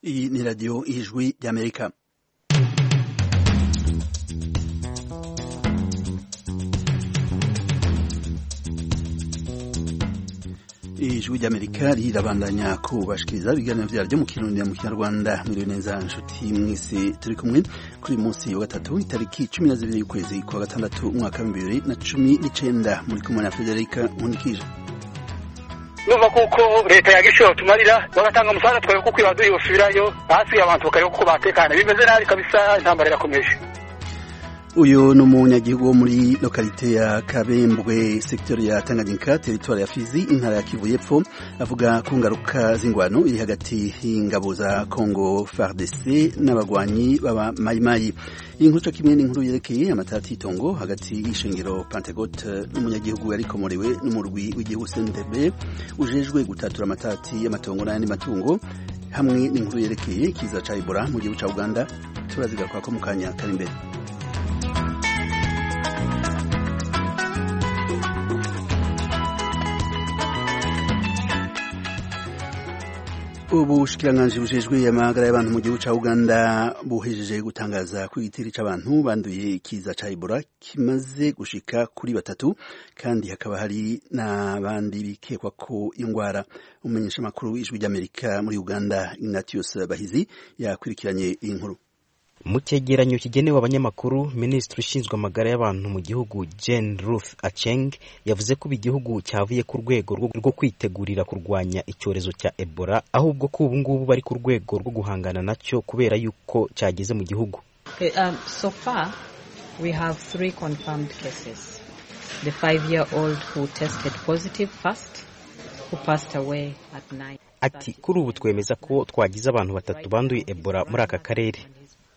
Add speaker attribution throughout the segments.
Speaker 1: Iyi ni radiyo y'ijwi ry'amerika ijwi ry'amerika rirabandanya kubashikiriza ibiganiro byaryo mu kirundi mu kinyarwanda mwiriwe neza inshuti mwese turi kumwe kuri uyu munsi wa gatatu itariki cumi na zibiri y'ukwezi kwa gatandatu umwaka bibiri na cumi n'icenda muri kumwe na federika nkundikije
Speaker 2: numva kuko leta yagishoye batumarira bagatanga umusaza twari kuko ibadu yosubirayo hasi abantu bakareba kuko batekana bimeze nabi kabisa intambara irakomeje
Speaker 1: uyu ni umunyagihugu wo muri lokalite ya kabembwe sekiteri ya tanganyika teritwari ya fizi intara ya kivu y'epfo avuga ku ngaruka z'ingwano iri hagati y'ingabo za kongo fardc n'abagwanyi baba mayimayi iyi nkuru cyo kimwe n'inkuru yerekeye amatati y'itongo hagati y'ishengero pantegote n'umunyagihugu yarikomorewe n'umurwi w'igihugu sentebe ujejwe gutatura amatati y'amatongo n'ayandi matungo hamwe n'inkuru yerekeye ikiza ca ibora mu gihugu ca uganda turazigaruka ko mu kanya kari imbere ubushikiranganji bujejwe amagara y'abantu mu gihugu ca uganda buhejeje gutangaza ko igitiri c'abantu banduye ikiza ca ebola kimaze gushika kuri batatu kandi hakaba hari n'abandi bikekwa ko indwara umumenyesha makuru w'ijwi ry'amerika muri uganda ignatius bahizi yakurikiranye iyi nkuru
Speaker 3: mu cyegeranyo kigenewe abanyamakuru minisitiri ushinzwe amagara y'abantu mu gihugu Jane Ruth Acheng yavuze ko igihugu cyavuye ku rwego rwo kwitegurira kurwanya icyorezo cya Ebola ahubwo ko ubu ngubu bari ku rwego rwo guhangana nacyo kubera yuko cyageze mu gihugu ati kuri ubu twemeza ko twagize abantu batatu banduye Ebola muri aka karere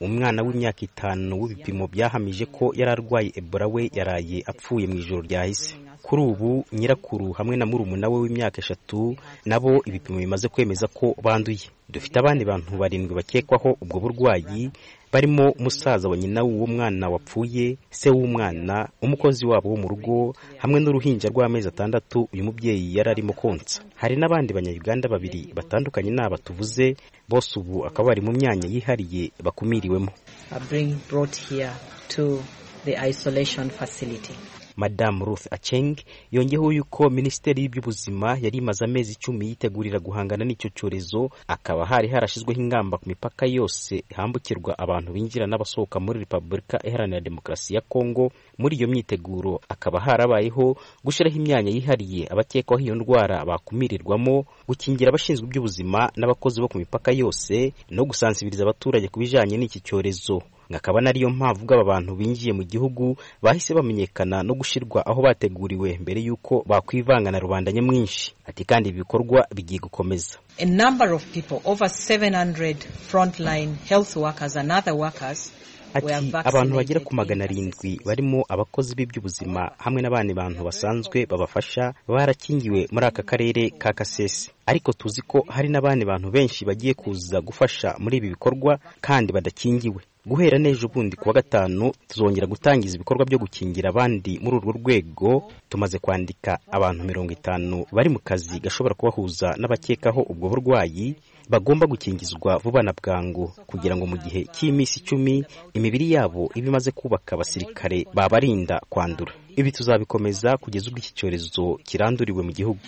Speaker 3: umwana w'imyaka itanu w'ibipimo byahamije ko yari arwaye ebola we yaraye apfuye mu ijoro ryahise kuri ubu nyirakuru hamwe na murumuna we w'imyaka eshatu nabo ibipimo bimaze kwemeza ko banduye dufite abandi bantu barindwi bakekwaho ubwo burwayi barimo umusaza wa nyina w'uwo mwana wapfuye se w'umwana umukozi wabo wo mu rugo hamwe n'uruhinja rw'amezi atandatu uyu mubyeyi yari arimo konsa hari n'abandi banyayuganda babiri batandukanye n'aba tuvuze bose ubu akaba bari mu myanya yihariye bakumiriwemo madamu ruth aceng yongeyeho yuko minisiteri y'iby'ubuzima yari imaze amezi icumi yitegurira guhangana n'icyo cyorezo akaba hari harashyizweho ingamba ku mipaka yose hambukirwa abantu binjira n'abasohoka muri repubulika iharanira demokarasi ya kongo muri iyo myiteguro akaba harabayeho gushyiraho imyanya yihariye abakekwaho iyo ndwara bakumirirwamo gukingira abashinzwe iby'ubuzima n'abakozi bo ku mipaka yose no gusansibiriza abaturage ku bijyanye n'iki cyorezo akaba nariyo mpamvu ubwo aba bantu binjiye mu gihugu bahise bamenyekana no gushyirwa aho bateguriwe mbere y'uko bakwivanga na rubanda nyamwinshi ati kandi ibi bikorwa bigiye gukomeza ati abantu bagera ku magana arindwi barimo abakozi b'iby'ubuzima hamwe n'abandi bantu basanzwe babafasha barakingiwe muri aka karere ka kasese ariko tuzi ko hari n'abandi bantu benshi bagiye kuza gufasha muri ibi bikorwa kandi badakingiwe guhera n'ejo bundi kuwa gatanu tuzongera gutangiza ibikorwa byo gukingira abandi muri urwo rwego tumaze kwandika abantu mirongo itanu bari mu kazi gashobora kubahuza n'abakekaho ubwo burwayi bagomba gukingizwa vuba na bwangu kugira ngo mu gihe cy'iminsi icumi imibiri yabo ibe imaze kubaka abasirikare babarinda kwandura ibi tuzabikomeza kugeza ubwo iki cyorezo kiranduriwe mu gihugu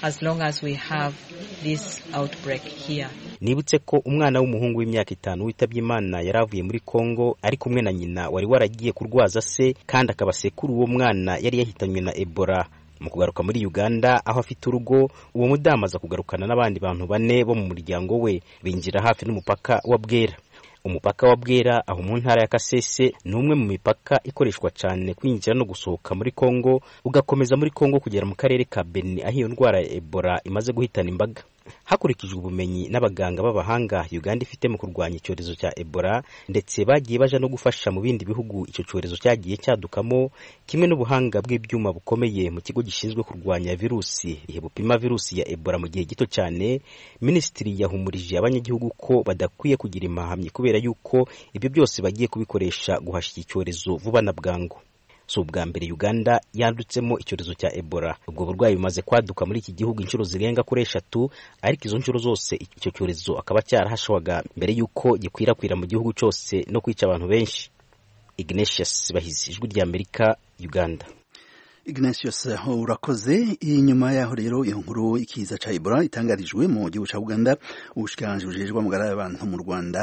Speaker 3: nibutse ko umwana w'umuhungu w'imyaka itanu witabye imana yari avuye muri kongo ari kumwe na nyina wari waragiye kurwaza se kandi akaba sekuru uwo mwana yari yahitanywe na ebola mu kugaruka muri uganda aho afite urugo uwo mudamu aza kugarukana n'abandi bantu bane bo mu muryango we binjira hafi n'umupaka wa bwera umupaka wa bwera aho mu ntara ya kasese ni umwe mu mipaka ikoreshwa cyane kwinjira no gusohoka muri kongo ugakomeza muri kongo kugera mu karere ka beni aho iyo ndwara ya ebola imaze guhitana imbaga hakurikijwe ubumenyi n'abaganga b'abahanga uganda ifite mu kurwanya icyorezo cya ebola ndetse bagiye baja no gufasha mu bindi bihugu icyo cyorezo cyagiye cyadukamo kimwe n'ubuhanga bw'ibyuma bukomeye mu kigo gishinzwe kurwanya virusi ihe bupima virusi ya ebola mu gihe gito cyane minisitiri yahumurije abanyagihugu ko badakwiye kugira imahamyi kubera yuko ibyo byose bagiye kubikoresha guhashya iki cyorezo vuba na bwangu si ubwa mbere uganda yandutsemo icyorezo cya ebola ubwo burwayi bumaze kwaduka muri iki gihugu inshuro zirenga kuri eshatu ariko izo nshuro zose icyo cyorezo akaba cyarahashwaga mbere y'uko gikwirakwira mu gihugu cyose no kwica abantu benshi ignatius bahizi ijwi rya amerika uganda
Speaker 1: ignatius urakoze inyuma yaho rero iyo nkuru ikiza ca ebola itangarijwe mu gihugu ca uganda ubushikiranganji bujejwe amagara y'abantu mu rwanda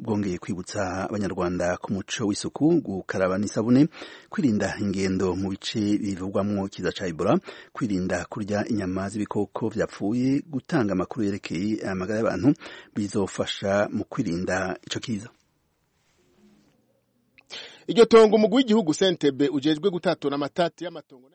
Speaker 1: bwongeye kwibutsa abanyarwanda ku muco w'isuku gukaraba n'isabune kwirinda ingendo mu bice bivugwamwo ikiza ca ebola kwirinda kurya inyama z'ibikoko vyapfuye gutanga amakuru yerekeye amagara y'abantu bizofasha mu kwirinda ico kiza
Speaker 4: iryo tongo umugwi w'igihugu sentebe ujejwe gutatura amatati y'amatongo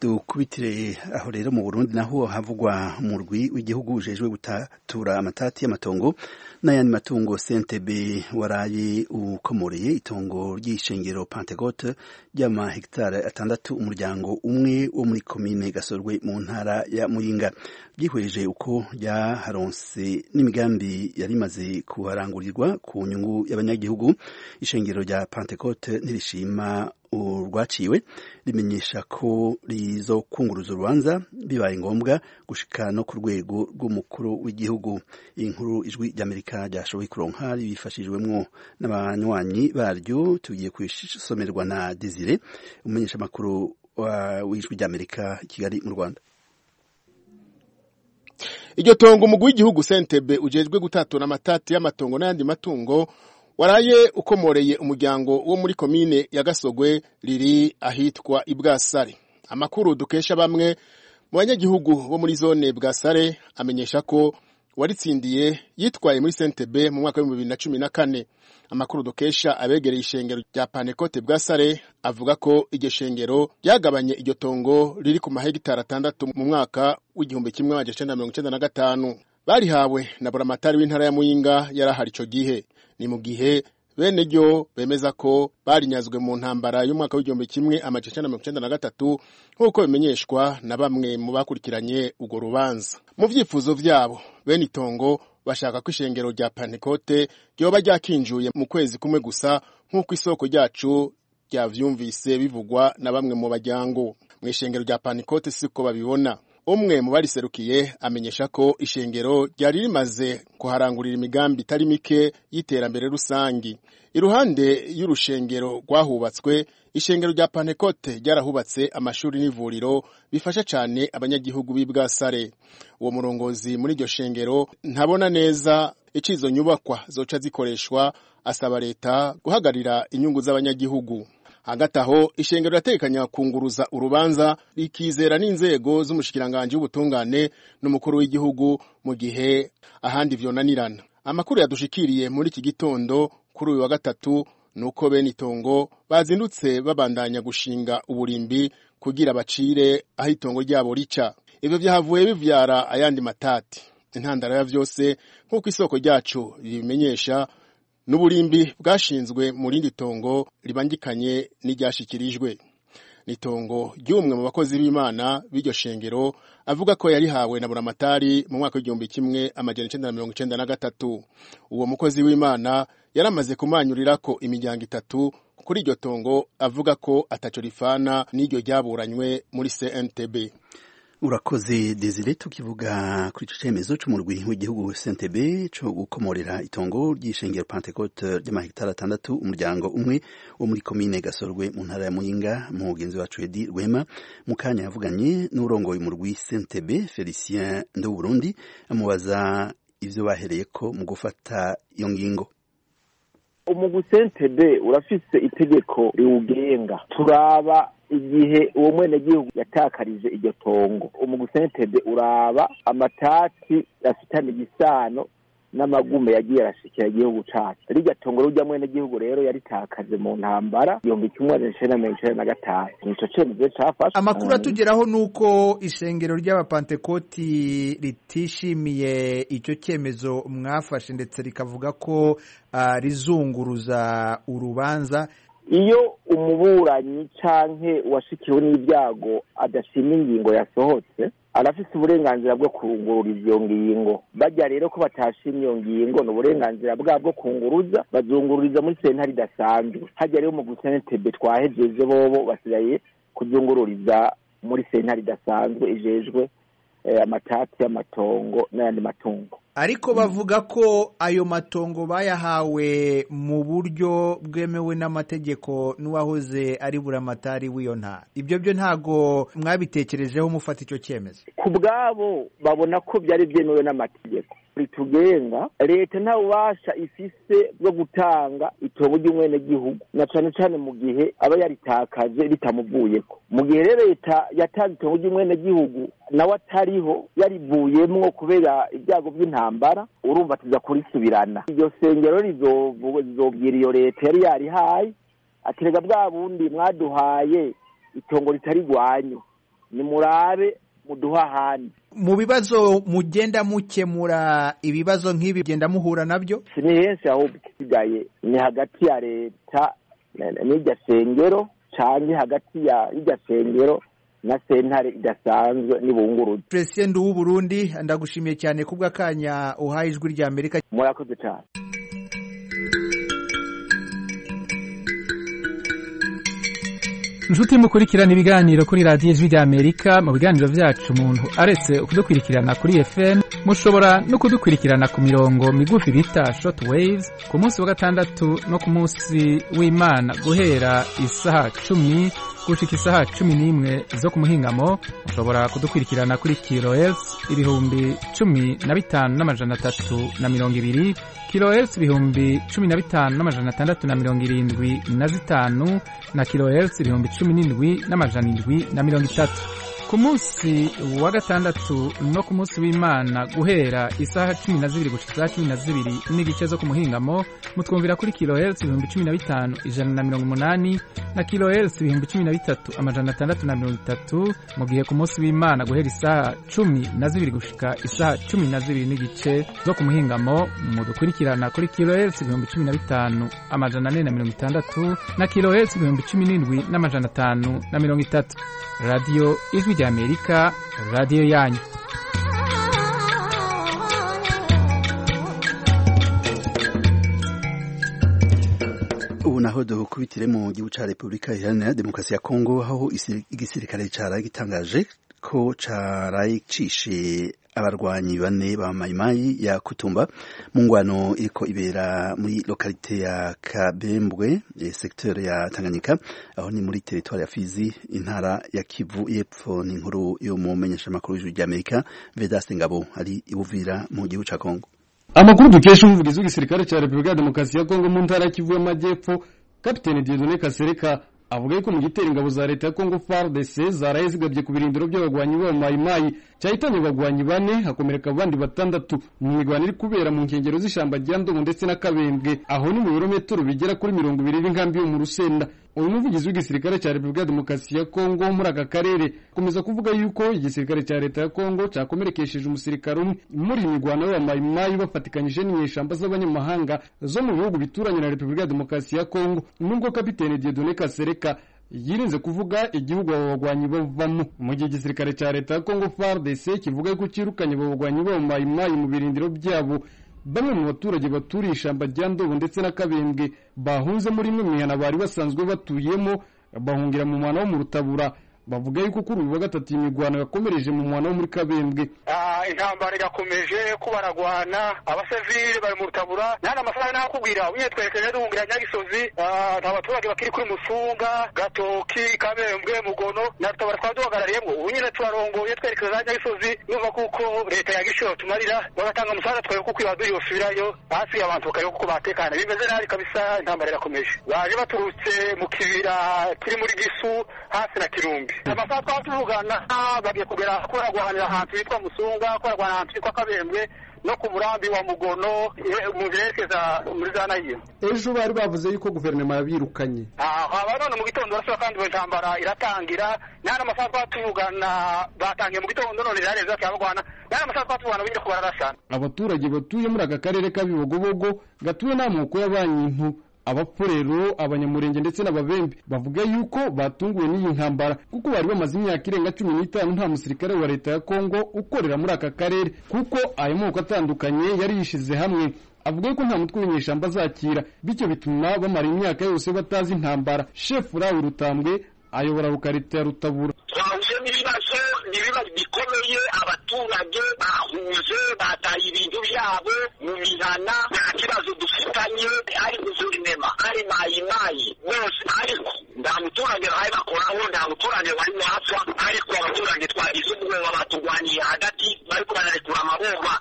Speaker 1: dukubitire aho rero mu burundi naho havugwa umurwi w'igihugu ujejwe gutatura amatati y'amatongo n'ayandi matungo sentebe waraye ukomoreye itongo ry'ishengero pantegote ry'amahegitari atandatu umuryango umwe wo muri komine gasorwe mu ntara ya muyinga byihweje uko ryaharonse n'imigambi yari imaze kuharangurirwa ku nyungu y'abanyagihugu ishengero rya pantegote ntirishima urwaciwe rimenyesha ko rizokunguruza urubanza bibaye ngombwa gushika no ku rwego rw'umukuru w'igihugu inkuru ijwi ry'amerika ryashoboye kuronka bifashijwemo n'abanywanyi baryo tugiye kusomerwa na desire umumenyesha makuru w'ijwi ry'amerika i kigali mu rwanda
Speaker 4: iryo tongo umugwi w'igihugu sentebe ujejwe gutatura amatati y'amatongo n'ayandi matungo waraye ukomoreye umuryango wo muri komine ya gasogwe riri ahitwa ibwasare amakuru dukesha bamwe mu banyagihugu bo muri zone bwasare amenyesha ko uwaritsindiye yitwaye muri sentebe mu mwaka w'ibihumbi bibiri na cumi na kane amakuru dukesha abegereye ishengero rya panekote bwasare avuga ko iryo shengero ryagabanye iryo tongo riri ku mahegitari atandatu mu mwaka w'igihumbi kimwe magana cyenda mirongo icyenda na gatanu barihawe na buramatari w'intara ya muyinga yari ahari icyo gihe ni mu gihe bene ryo bemeza ko barinyazwe mu ntambara y'umwaka w'igihumbi kimwe amajana icyenda mirongo icyenda na gatatu nk'uko bimenyeshwa na bamwe mu bakurikiranye urwo rubanza mu byifuzo byabo bene itongo bashaka ko ishengero rya pantekote ryoba ryakinjuye mu kwezi kumwe gusa nk'uko isoko ryacu ryabyumvise bivugwa na bamwe mu bajyango mu ishengero rya pantekote siko babibona umwe mu bariserukiye amenyesha ko ishengero ryari rimaze kuharangurira imigambi itari mike y'iterambere rusange iruhande y'urushengero rwahubatswe ishengero rya pantekote ryarahubatse amashuri n'ivuriro bifasha cyane abanyagihugu b'i bwasare uwo murongozi muri iryo shengero ntabona neza icyo izo nyubakwa zoca zikoreshwa asaba leta guhagarira inyungu z'abanyagihugu hagati aho ishengero riratekanya kunguruza urubanza rikizera n'inzego z'umushikiranganji w'ubutungane n'umukuru w'igihugu mu gihe ahandi vyonanirana amakuru yadushikiriye muri iki gitondo kuri uyu wa gatatu nuko bene itongo bazindutse babandanya gushinga uburimbi kugira bacire aho itongo ryabo rica ibyo byahavuye bivyara ayandi matati intandaro ya vyose nk'uko isoko ryacu ribimenyesha n'uburimbi bwashinzwe mu rindi tongo ribangikanye n'iryashyikirijwe n'itongo ry'umwe mu bakozi b'imana b'iryo shengero avuga ko yarihawe na buramatari mu mwaka w'igihumbi kimwe amajyana icyenda na mirongo icyenda na gatatu uwo mukozi w'imana yaramaze kumanyurira ko imiryango itatu kuri iryo tongo avuga ko atacyo rifana n'iryo ryaburanywe muri cntb
Speaker 1: urakoze desire tukivuga kuri icyo cyemezo cy'umurwi w'igihugu sentebe cyo gukomorera itongo ry'ishengero pantekote ry'amahegitari atandatu umuryango umwe wo muri komine gasorwe mu ntara ya muyinga mugenzi wacu edi rwema mu kanya yavuganye n'urongoye umurwi sentebe felicien nduburundi amubaza ibyo bahereye ko mu gufata iyo ngingo
Speaker 5: umugwi sentebe urafise itegeko riwugenga turaba igihe uwo mwenegihugu yatakarije iryo tongo umugwi sentebe uraba amatati afitanye igisano n'amagume yagiye arashikira igihugu cacu rirya tongo rurya mwenegihugu rero yaritakaje mu ntambara igihumbi kimwe majana icenda na mirongo icenda na gatanu nico cemezo cafashwe
Speaker 6: amakuru atugeraho ni uko ishengero ry'abapantekoti ritishimiye icyo cyemezo mwafashe ndetse rikavuga ko uh, rizunguruza urubanza
Speaker 5: iyo umuburanyi canke uwashikiwe n'ibyago adashima ingingo yasohotse arafise uburenganzira bwo kungurura iyo ngingo bajya rero ko batashimye iyo ngingo ni uburenganzira bwabo bwo kunguruza bazungururiza muri sentare idasanzwe hajya rero mu gusentebe twahejeje bobo basigaye kuzungururiza muri sentare idasanzwe ijejwe amatati y'amatongo n'ayandi matungo
Speaker 6: ariko bavuga ko ayo matongo bayahawe mu buryo bwemewe n'amategeko n'uwahoze ari buramatari w'iyo ntara ibyo byo ntago mwabitekerejeho mufata icyo cyemezo
Speaker 5: ku bwabo babona ko byari byemewe n'amategeko ritugenga leta nta bubasha ifise bwo gutanga itobo ry'umwenegihugu na cane cane mu gihe aba yaritakaje ritamuvuyeko mu gihe rero leta yatanze itobo ry'umwenegihugu nawe atariho yarivuyemwo kubera ibyago by'intambara intambara urumva tuza kurisubirana iryo sengero rizobwira iyo leta yari yarihaye aterega bwa bundi mwaduhaye itongo ritari rwanyu nimurabe muduha ahandi
Speaker 6: mu bibazo mugenda mukemura ibibazo nk'ibi genda muhura nabyo
Speaker 5: ni henshi ahubwo isigaye ni hagati ya leta n'iryo sengero cyangwa hagati y'iryo sengero na sentare idasanzwe n'ibungururu
Speaker 6: perezida w'uburundi ndagushimiye cyane kubw'akanya uhaye ijwi rya amerika
Speaker 5: murakoze cyane
Speaker 7: inshuti mukurikirana ibiganiro kuri radiyo ijwi rya amerika mu biganiro byacu umuntu aretse kudukurikirana kuri fm mushobora no kudukurikirana ku mirongo migufi bita short waves ku munsi wa gatandatu no ku munsi w'imana guhera isaha cumi gushika isaha cumi n'imwe zo ku muhingamo mushobora kudukurikirana kuri kilohertz ibihumbi cumi na bitanu n'amajana atatu na mirongo ibiri kilohertz ibihumbi cumi na bitanu n'amajana atandatu na mirongo irindwi na zitanu na kilohertz ibihumbi cumi n'indwi n'amajana indwi na mirongo itatu ku munsi wa gatandatu no ku munsi w'imana guhera isaha cumi na zibiri gushika isaha cumi na zibiri n'igice zo ku muhingamo mutwumvira kuri kilohertz ibihumbi cumi na bitanu ijana na mirongo umunani na kilohertz ibihumbi cumi na bitatu amajana atandatu na mirongo itatu mu gihe ku munsi w'imana guhera isaha cumi na zibiri gushika isaha cumi na zibiri n'igice zo ku muhingamo mudukurikirana kuri kilohertz ibihumbi cumi na bitanu amajana ane na mirongo itandatu na kilohertz ibihumbi cumi n'indwi n'amajana atanu na mirongo itatu radiyo ijwi rya amerika radiyo yanyu
Speaker 1: ubu naho dukubitire mu gihugu cya repubulika iharanira demokarasi ya kongo aho igisirikare cyaraye gitangaje ko cyaraye cishe abarwanyi bane ba mayimayi ya kutumba mu ngwano iriko ibera muri lokalite ya kabembwe sekiteri ya tanganyika aho ni muri teritwari ya fizi intara ya kivu y'epfo ni inkuru yo mu menyeshamakuru y'ijuru ry'amerika vedaste ngabo ari ibuvira mu gihugu cya kongo
Speaker 8: amakuru dukesha umuvugizi w'igisirikare cya repubulika ya demokarasi ya kongo mu ntara ya kivu y'amajyepfo kapitene dieudonne kasereka avuga yuko mu gitero ingabo za leta ya kongo fardc zaraye zigabye ku birindiro by'abagwanyi b'abo mayimayi cyahitanye abagwanyi bane hakomereka abandi batandatu mu mirwano iri kubera mu nkengero z'ishyamba rya ndomo ndetse na kabembwe aho ni mu birometero bigera kuri mirongo ibiri b'inkambi yo mu rusenda uyu muvugizi w'igisirikare cya repubulika ya demokarasi ya kongo muri aka karere akomeza kuvuga yuko igisirikare cya leta ya kongo cyakomerekesheje umusirikare umwe muri iyi mirwano y'abamayimayi bafatikanyije n'inyeshyamba z'abanyamahanga zo mu bihugu bituranye na repubulika ya demokarasi ya kongo nubwo kapitene diedone kasereka yirinze kuvuga igihugu abo bagwanyi bavamo mu gihe igisirikare cya leta ya kongo fardc kivuga yuko cyirukanye abo bagwanyi b'abamayimayi mu birindiro byabo bamwe mu baturage baturiye ishyamba rya ndobo ndetse na kabembwe bahunze muri imwe mihana bari basanzwe batuyemo bahungira mu mwana wo mu rutabura bavuga yuko kuri uyu wa gatatu iyi mirwano yakomereje mu mwana wo muri kabembwe
Speaker 2: intambara irakomeje ko baragwana abasivili bari mu rutabura nta amafaranga ntakubwira unyine twerekeje duhungira nyagisozi nta baturage bakiri kuri musunga gatoki kabembwe mugono na rutabura twaba duhagarariyemo ubu nyine tubarongoye twerekeza za nyagisozi numva kuko leta yagishoro tumarira bagatanga umusaza twareba kuko iba duyosubirayo hasi abantu bakareba kuko batekana bimeze nabi kabisa intambara irakomeje baje baturutse mu kibira kiri muri gisu hasi na kirumbi amasaha twaba tuvugana bagiye kugera koragwanira ahantu hitwa musunga koragwana ahantu hitwa kabembwe no ku murambi wa mugono mu byerekeza muri za nayimu
Speaker 8: ejo bari bavuze yuko guverinoma yabirukanye
Speaker 2: aha none mu gitondo barasaba kandi intambara iratangira nta n'amasaha twatuvugana batangiye mu gitondo none rero zose abagwana nta n'amasaha twatuvugana bindi ko bararasana
Speaker 8: abaturage batuye muri aka karere k'abibogobogo gatuwe n'amoko y'abanyintu abapfurero abanyamurenge ndetse n'ababembe bavuga yuko batunguwe n'iyi ntambara kuko bari bamaze imyaka irenga cumi n'itanu nta musirikare wa leta ya kongo ukorera muri aka karere kuko aya moko atandukanye yari yishyize hamwe avuga ko nta mutwe w'inyeshyamba azakira bityo bituma bamara imyaka yose batazi intambara shefu rawe rutambwe ayobora rukarita ya rutabura
Speaker 2: twahuye n'ibibazo n'ibibazo bikomeye abaturage bahuje bataye ibintu byabo mu mihana nta kibazo dufitanye ari guverinema ari mayimayi bose ariko nta muturage bahaye bakoraho nta muturage barimo hapfa ariko abaturage twagize ubwoba baturwaniye hagati bariko bararekura amabomba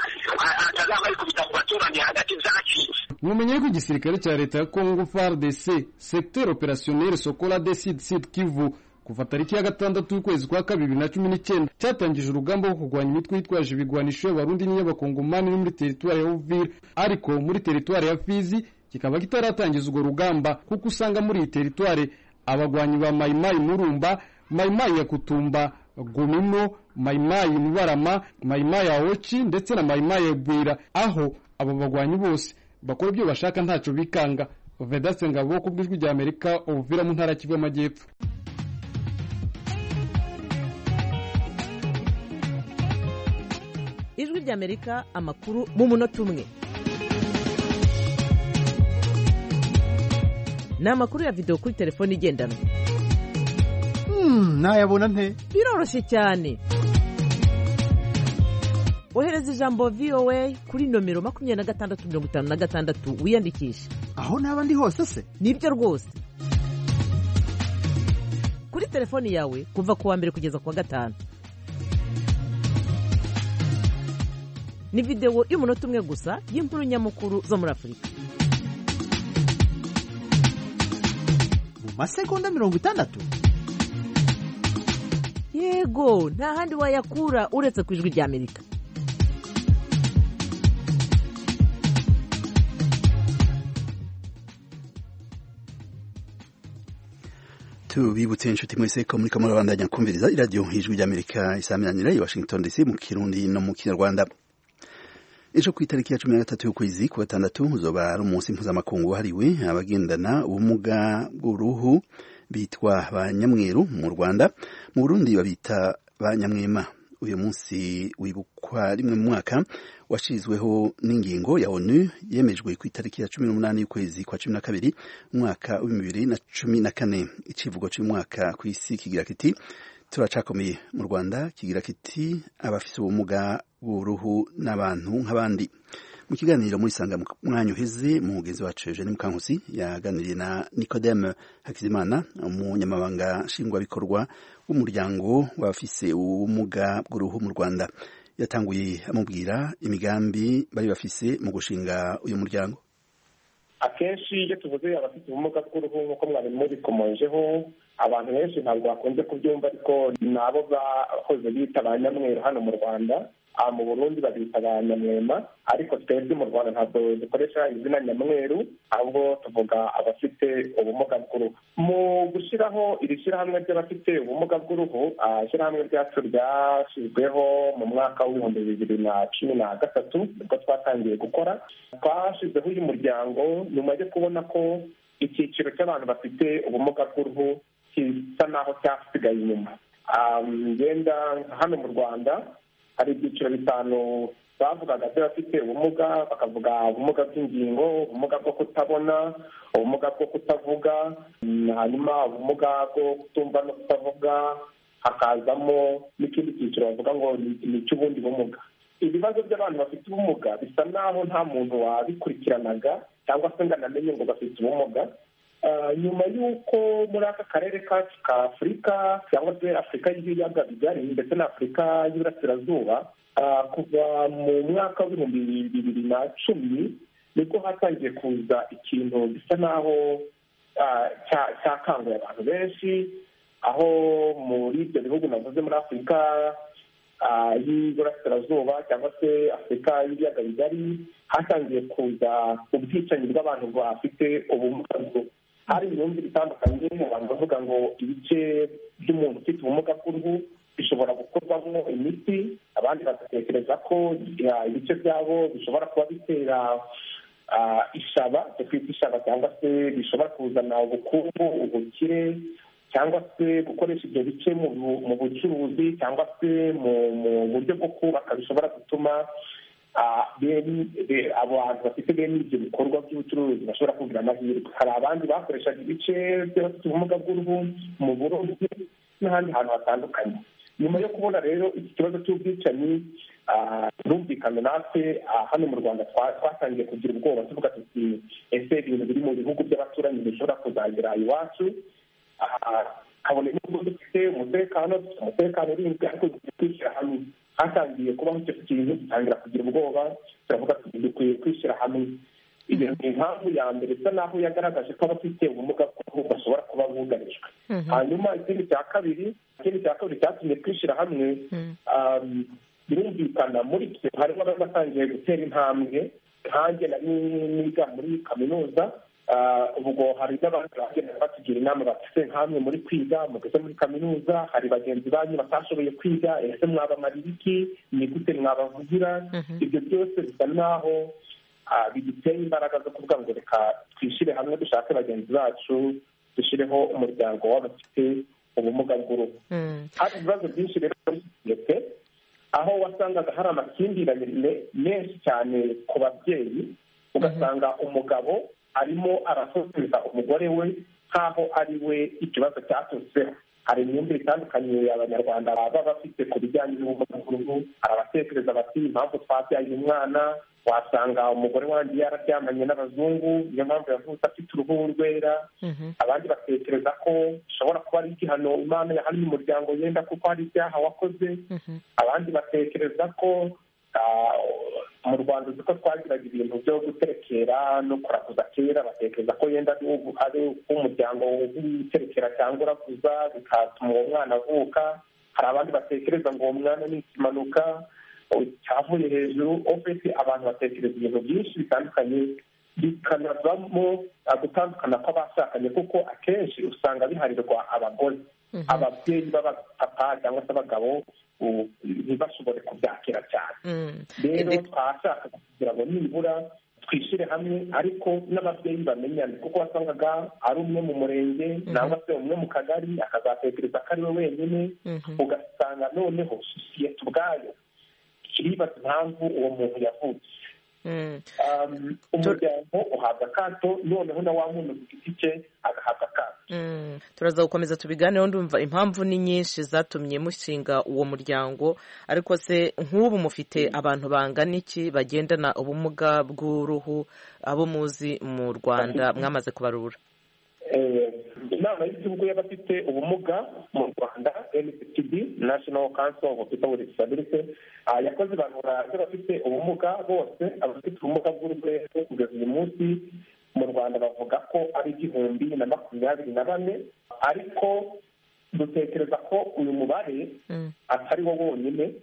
Speaker 2: a- atazaba arikubita ku baturage hagati zacitse
Speaker 8: mumenye ko igisirikare cya leta ya kongo fardc secteur opérationnel sokola de sud sud kivu kuva tariki ya gatandatu ukwezi kwa kabiri bibiri na cumi n'icyenda cyatangije urugamba rwo kurwanya imitwe yitwaje ibigwanisho y'abarundi n'iy'abakongomani no muri teritwari ya uvira ariko muri teritwari ya fizi kikaba kitaratangiza urwo rugamba kuko usanga muri iyi teritwari abagwanyi ba mayimayi murumba mayimayi ya kutumba gumino mayimayi mubarama mayimayi ya oci ndetse na mayimayi ya bwira aho abo bagwanyi bose bakora ibyo bashaka ntacyo bikanga vedaste ngabo ku bw'ijwi rya amerika ubuvira mu ntara ya kivu y'amajyepfo
Speaker 9: ijwi ry'amerika amakuru mu munota umwe ni amakuru ya videwo kuri telefone igendanwa
Speaker 6: ntayabona nte
Speaker 9: biroroshye cyane ohereza ijambo voa kuri nomero makumyabiri na gatandatu mirongo itanu na gatandatu wiyandikishe
Speaker 6: aho naba ndi hose se
Speaker 9: nibyo rwose kuri telefoni yawe kuva ku wa mbere kugeza ku wa gatanu ni videwo y'umunota umwe gusa y'inkuru nyamukuru zo muri afurika
Speaker 6: mu masegonda mirongo itandatu
Speaker 9: yego nta handi wayakura uretse ku ijwi ry'amerika
Speaker 1: tubibutse inshuti mwese ko muri kamara bandanya kumviriza iradiyo nk'ijwi ry'amerika isaminanira i washington dc mu kirundi no mu kinyarwanda ejo ku itariki ya cumi na gatatu y'ukwezi ku gatandatu uzoba ari umunsi mpuzamakungu wahariwe abagendana ubumuga bw'uruhu bitwa ba nyamweru mu rwanda mu burundi babita ba nyamwema uyu munsi wibukwa rimwe mu mwaka washyizweho n'ingingo ya onu yemejwe ku itariki ya cumi n'umunani y'ukwezi kwa cumi na kabiri umwaka w'ibihumbi bibiri na cumi na kane ikivugo cy'umwaka ku isi kigira kiti turacakomeye mu rwanda kigira kiti abafite ubumuga bw'uruhu n'abantu nk'abandi mu kiganiro muri sanga mu mwanya uheze mugenzi wacu Eugene Mukankusi yaganiriye na Nicodeme Hakizimana umunyamabanga nshingwabikorwa w'umuryango w'abafise ubumuga bw'uruhu mu Rwanda yatanguye amubwira imigambi bari bafise mu gushinga uyu muryango
Speaker 10: akenshi iyo tuvuze abafite ubumuga bw'uruhu nk'uko mwari mubikomojeho abantu benshi ntabwo bakunze kubyumva ariko ni abo bahoze bita ba nyamweru hano mu rwanda Ah, mu burundi babita ba nyamwema ariko twebwe mu rwanda ntabwo dukoresha izina nyamweru ahubwo tuvuga abafite ubumuga bw'uruhu mu gushyiraho iri shyirahamwe ry'abafite ubumuga bw'uruhu ah, ishyirahamwe ryacu ryashyizweho mu mwaka w'ibihumbi bibiri na cumi na gatatu nibwo twatangiye gukora twashyizeho uyu muryango nyuma yo kubona ko icyiciro cy'abantu bafite ubumuga bw'uruhu gisa naho cyasigaye inyuma Ah, ngenda hano mu rwanda hari ibyiciro bitanu bavugaga by'abafite ubumuga bakavuga ubumuga bw'ingingo ubumuga bwo kutabona ubumuga bwo kutavuga mm, hanyuma ubumuga bwo kutumva no kutavuga hakazamo n'ikindi cyiciro bavuga ngo ni- ni icy'ubundi bumuga ibibazo by'abantu bafite ubumuga bisa naho nta muntu wabikurikiranaga cyangwa se ngo anamenye ngo bafite ubumuga Ah, nyuma y'uko muri aka karere kacu ka afurika cyangwa se afurika y'ibiyaga bigari ndetse na afurika y'iburasirazuba ah, kuva mu mwaka w'ibihumbi bibiri na cumi nibwo hatangiye kuza ikintu gisa naho ah, cya- cyakanguye abantu benshi aho muri ibyo bihugu navuze muri afurika ah, y'iburasirazuba cyangwa se afurika y'ibiyaga bigari hatangiye kuza ubwicanyi bw'abantu bafite ubumuga bwo hari imyumvire itandukanye abantu bavuga ngo ibice by'umuntu ufite ubumuga bw'uruhu bishobora gukorwamo imiti abandi bagatekereza ko ya, ibice byabo bishobora kuba bitera ishaba cyo kwita ishaba cyangwa se bishobora kuzana ubukungu ubukire cyangwa se gukoresha ibyo bice mu bucuruzi cyangwa se mu buryo bwo kubaka bishobora gutuma abantu bafite bene ibyo bikorwa by'ubucuruzi bashobora kugira amahirwe hari abandi bakoreshaga ibice by'abafite ubumuga bw'uruhu mu burobyi n'ahandi hantu hatandukanye nyuma yo kubona rero iki kibazo cy'ubwicanyi birumvikana natwe hano mu rwanda twatangiye kugira ubwoba tuvuga tuti ese ibintu biri mu bihugu by'abaturanyi bishobora kuzagera iwacu kabone nubwo dufite umutekano dufite umutekano urinzwe ariko kwishyira hamwe hatangiye kubaho icyo kintu dutangira kugira ubwoba turavuga tuti dukwiye kwishyira hamwe iyo ni impamvu ya mbere isa naho yagaragaje ko abafite ubumuga bw'uruhu bashobora kuba bugarijwe hanyuma ikindi cya kabiri ikindi cya kabiri cyatumye twishyira hamwe birumvikana muri twe harimo abatangiye gutera intambwe nkanjye nari niga muri kaminuza ubwo hari n'abantu bagenda batugira inama bafite nk'amwe muri kwiga mugeze muri kaminuza hari bagenzi banyu batashoboye kwiga ese mwabamara ibiki ni gute mwabavugira ibyo byose bisa naho biduteye imbaraga zo kuvuga ngo reka twishyire hamwe dushake bagenzi bacu dushyireho umuryango w'abafite ubumuga bw'uruhu hari ibibazo byinshi rero muri sosiyete aho wasangaga hari amakimbirane menshi cyane ku babyeyi ugasanga umugabo arimo arasoseza umugore we nk'aho ari we ikibazo cyaturutseho hari imyumvire itandukanye abanyarwanda baba bafite ku bijyanye n'ubumuga bw'uruhu hari abatekereza bati impamvu twabyaye umwana wasanga umugore wanjye yararyamanye n'abazungu niyo mpamvu yavutse afite uruhu rwera abandi batekereza ko bishobora kuba ari igihano imana yahannye umuryango yenda kuko hari ibyaha wakoze abandi batekereza ko mu rwanda uzi ko twagiraga ibintu byo guterekera no kuraguza kera batekereza ko yenda ari umuryango w'uterekera cyangwa uraguza bikatuma uwo mwana avuka hari abandi batekereza ngo uwo mwana ni ikimanuka cyavuye hejuru ofisi abantu batekereza ibintu byinshi bitandukanye bikanavamo gutandukana kw'abashakanye kuko akenshi usanga biharirwa abagore ababyeyi b'abapapa cyangwa se abagabo ntibashobore kubyakira cyane rero twashaka kugira ngo nibura twishyire hamwe ariko n'ababyeyi bamenyane kuko wasangaga ari umwe mu murenge cyangwa se umwe mu kagari akazatekereza ko ari we wenyine ugasanga noneho sosiyete ubwayo iribaza impamvu uwo muntu yavutse umuryango uhabwa akato noneho na wa muntu ku giti cye agahabwa akato
Speaker 9: turaza gukomeza tubiganeho ndumva impamvu ni nyinshi zatumye mushinga uwo muryango ariko se nk'ubu mufite abantu bangana iki bagendana ubumuga bw'uruhu abo muzi mu rwanda mwamaze kubarura
Speaker 10: inama y'igihugu y'abafite ubumuga mu rwanda nctb national council of people with disability yakoze ibarura ry'abafite ubumuga bose abafite ubumuga bw'urwego kugeza uyu munsi mu rwanda bavuga ko ari igihumbi na makumyabiri na bane ariko dutekereza ko uyu mubare atari wo wonyine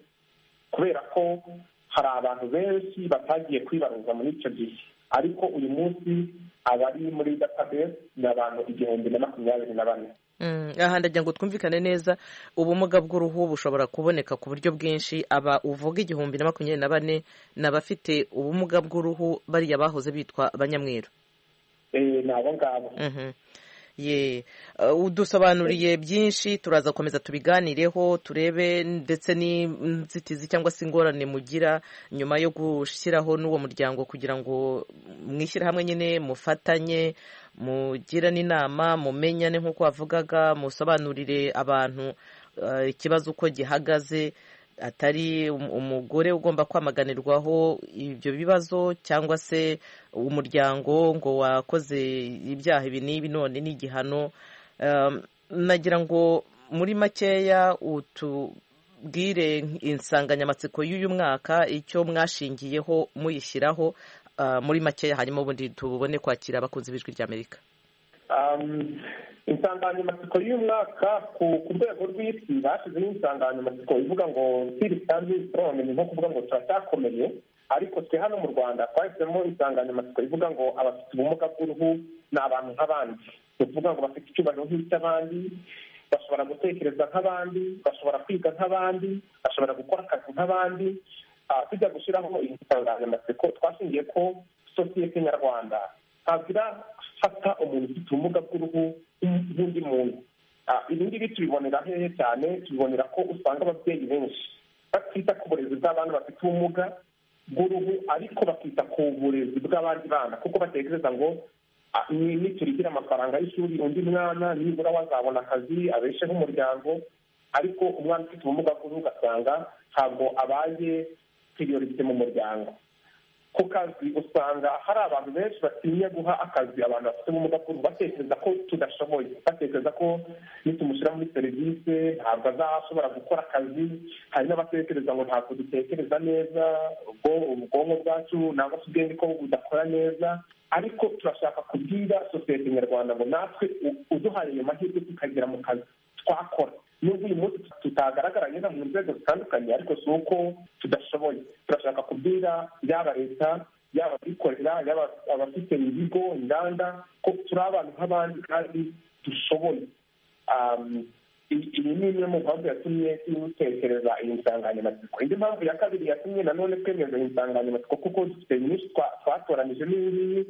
Speaker 10: kubera ko hari abantu benshi batagiye kwibaruza muri icyo gihe ariko uyu munsi abari muri database ni abantu igihumbi na makumyabiri na bane
Speaker 9: aha ndagira ngo twumvikane neza ubumuga bw'uruhu bushobora kuboneka ku buryo bwinshi aba uvuga igihumbi na makumyabiri na bane ni abafite ubumuga bw'uruhu bariya bahoze bitwa abanyamweru
Speaker 10: ni abo ngabo
Speaker 9: ye udusobanuriye byinshi turaza gukomeza tubiganireho turebe ndetse n'inzitizi cyangwa se ingorane mugira nyuma yo gushyiraho n'uwo muryango kugira ngo mwishyire hamwe nyine mufatanye mugirane inama mumenyane nk'uko wavugaga musobanurire abantu ikibazo uko gihagaze atari umugore ugomba kwamaganirwaho ibyo bibazo cyangwa se umuryango ngo wakoze ibyaha ibi n'ibi none n'igihano nagira ngo muri makeya utubwire insanganyamatsiko y'uyu mwaka icyo mwashingiyeho muyishyiraho muri makeya hanyuma ubundi tubone kwakira abakunzi b'ijwi ry'amerika
Speaker 10: insanganyamatsiko y'uyu mwaka ku rwego rw'isi bashyizeho insanganyamatsiko ivuga ngo tirisanzi turabamenye nko kuvuga ngo turacyakomeye ariko twe hano mu rwanda twahisemo insanganyamatsiko ivuga ngo abafite ubumuga bw'uruhu ni abantu nk'abandi ni ukuvuga ngo bafite icyubahiro nk'icy'abandi bashobora gutekereza nk'abandi bashobora kwiga nk'abandi bashobora gukora akazi nk'abandi tujya gushyiraho iyi nsanganyamatsiko twashingiye ko sosiyete nyarwanda ntabwira fata umuntu ufite ubumuga bw'uruhu nk'undi muntu Ah, ibi ngibi tubibonera hehe cyane tubibonera ko usanga ababyeyi benshi batita ku burezi bw'abana bafite ubumuga bw'uruhu ariko bakita ku burezi bw'abandi bana kuko batekereza ngo ah, ni- niturigira amafaranga y'ishuri undi mwana nibura wazabona akazi abesheho umuryango ariko umwana ufite ubumuga bw'uruhu ugasanga ntabwo abaye priorite mu muryango ku kazi usanga hari abantu benshi batinya guha akazi abantu bafite ubumuga bw'uruhu batekereza ko tudashoboye batekereza ko nitumushyira muri serivisi ntabwo azashobora gukora akazi hari n'abatekereza ngo ntabwo dutekereza neza ubwo- ubwonko bwacu nangwa se ubwenge ko budakora neza ariko turashaka kubwira sosiyete nyarwanda ngo natwe u- uduhaye ayo mahirwe tukagera mu kazi twakora nubwo uyu munsi tutagaragara nyine mu nzego zitandukanye ariko si uko tudashoboye turashaka kubwira yaba leta yaba abikorera yaba abafite ibigo inganda ko turi abantu nk'abandi kandi dushoboye Um, i- iyi ni imwe mu mpamvu yatumye dutekereza iyi nsanganyamatsiko indi mpamvu ya kabiri yatumye nanone twemeza iyi nsanganyamatsiko kuko dufite nyinshi twa- twatoranije n'iyingiyi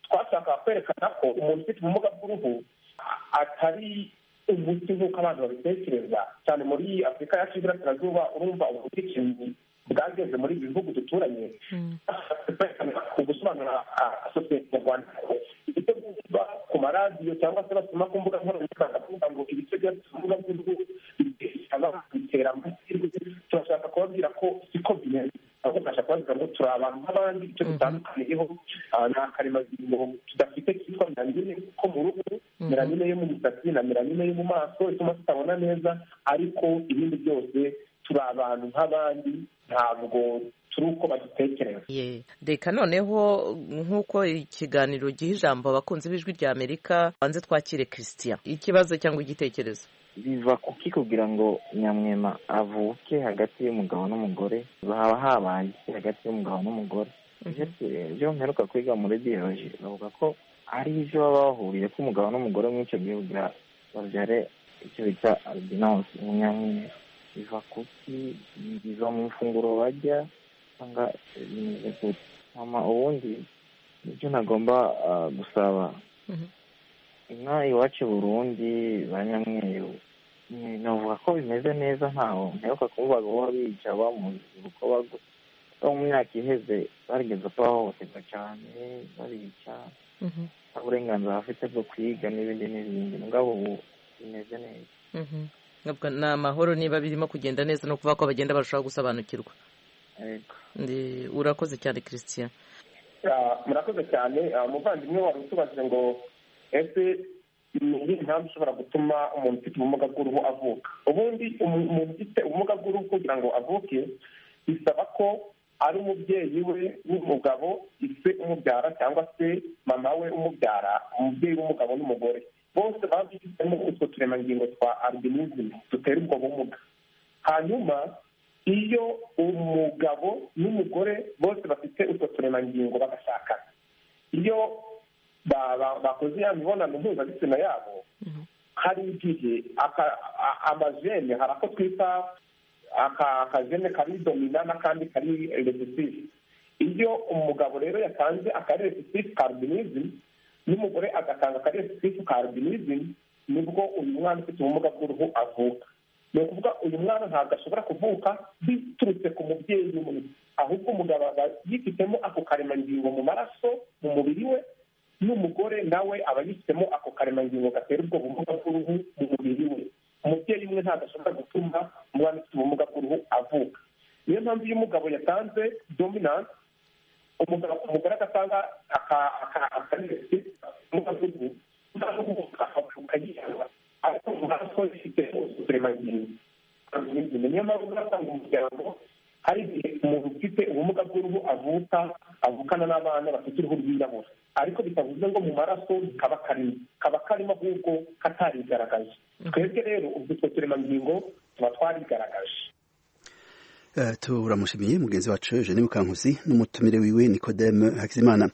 Speaker 10: twashakaga kwerekana ko umuntu ufite ubumuga bw'uruhu a- atari umuti nk'uko abantu babitekereza cyane muri afurika yacu y'iburasirazuba urumva ubwicanyi bwageze muri ibi bihugu duturanye Twashatse kwerekana ku gusobanura ah, sosiyete nyarwanda ko ibyo bumva ku maradiyo cyangwa se basoma ku mbuga nkoranyambaga bavuga ngo ibice byose bivuga by'uruhu bitera bitera amahirwe turashaka kubabwira ko siko bimeze ahubwo turashaka kubabwira ngo turi abantu nk'abandi icyo dutandukaniyeho ah, ni akaremangingo tudafite kitwa meramine ko mu ruhu meramine yo mu misatsi na meramine yo mu maso ituma tutabona neza ariko ibindi byose turi abantu nk'abandi ntabwo turi uko badutekereza
Speaker 9: Ye. reka noneho nk'uko ikiganiro giha ijambo abakunzi b'ijwi rya amerika banze twakire christian ikibazo cyangwa igitekerezo
Speaker 11: biva kuki kugira ngo nyamwema avuke hagati y'umugabo n'umugore haba habaye iki hagati y'umugabo n'umugore uretse ibyo mperuka kwiga muri biyoloji bavuga ko ari ibyo baba bahuriye ko umugabo n'umugore muri icyo gihugu ba- babyare icyo bita albinosi umunyankine biva kuki biva mu ifunguro barya cyangwa bimeze gute hama ubundi nibyo nagomba ah, gusaba
Speaker 9: Mhm.
Speaker 11: ino iwacu i burundi ba nyamweru ni- navuga ko bimeze neza ntaho mperuka kuvuga ngo bahora bica bamuziko bago bo mu myaka iheze barigeze ko bahohoterwa cyane barica
Speaker 9: Mhm.
Speaker 11: nta burenganzira bafite bwo kwiga n'ibindi n'ibindi mugabo ubu bimeze neza
Speaker 9: Mhm. Ntabwo ni amahoro niba birimo kugenda neza no kuvuga ko bagenda barushaho gusobanukirwa
Speaker 11: Yego.
Speaker 9: Ndi- urakoze cyane christian
Speaker 10: Ah, murakoze cyane Ah, umuvandimwe wari utubajije ngo ese ni iyihe mpamvu ishobora gutuma umuntu ufite ubumuga bw'uruhu avuka ubundi umu- umuntu ufite ubumuga bw'uruhu kugira ngo avuke bisaba ko ari umubyeyi we w'umugabo ise umubyara cyangwa se mama we umubyara umubyeyi w'umugabo n'umugore bose baba bifitemo utwo turemangingo twa albinism dutera ubwo bumuga hanyuma iyo umugabo n'umugore bose bafite utwo turemangingo bagashakana iyo ba- ba- bakoze ya mibonano mpuzabitsina yabo hari igihe aka- a- amajene hari ako twita aka- akajene kari domina n'akandi kari recessive iyo umugabo rero yatanze akari recessive ka albinism n'umugore agatanga akari recessive ka albinism nibwo uyu mwana ufite ubumuga bw'uruhu avuka ni ukuvuga uyu mwana ntabwo ashobora kuvuka biturutse ku mubyeyi umwe ahubwo umugabo aba yifitemo ako karemangingo mu maraso mu mubiri we n'umugore nawe aba yifitemo ako karemangingo gatera ubwo bumuga bw'uruhu mu mubiri we umubyeyi umwe ntabwo ashobora gutuma umwana ufite ubumuga bw'uruhu avuka niyo mpamvu iyo umugabo yatanze dominance umugabo umugore agatanga aka- aka- akarengezi ubumuga bw'uruhu umwana uvuka akavuka yihanga ariko mu maraso ifite uturemangingo Ni niyo mpamvu uzasanga umuryango hari igihe umuntu ufite ubumuga bw'uruhu avuka avukana n'abana bafite uruhu rwirabura ariko bitavuze ngo mu maraso kaba karimo kaba karimo ahubwo katarigaragaje twebwe rero ubwo utwo turemangingo tuba twarigaragaje
Speaker 1: Eh, turamushimiye mugenzi wacu Eugene Mukankusi n'umutumire wiwe Nikodeme Hakizimana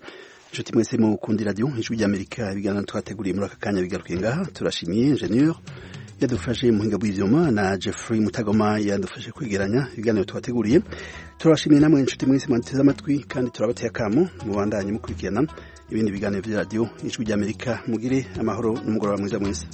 Speaker 1: inshuti mwese mukunda iradiyo ijwi ry'amerika ibiganiro twateguriye muri aka kanya bigaruke ngaha turashimiye ingenieur yadufashe muhinga bw'ibyuma na Jeffrey Mutagoma yadufashe kwigeranya ibiganiro tubateguriye turabashimiye namwe inshuti mwese mwateze amatwi kandi turabateye akamo mubandanye mukurikirana ibindi biganiro bya radiyo ijwi ry'amerika mugire amahoro n'umugoroba mwiza mwese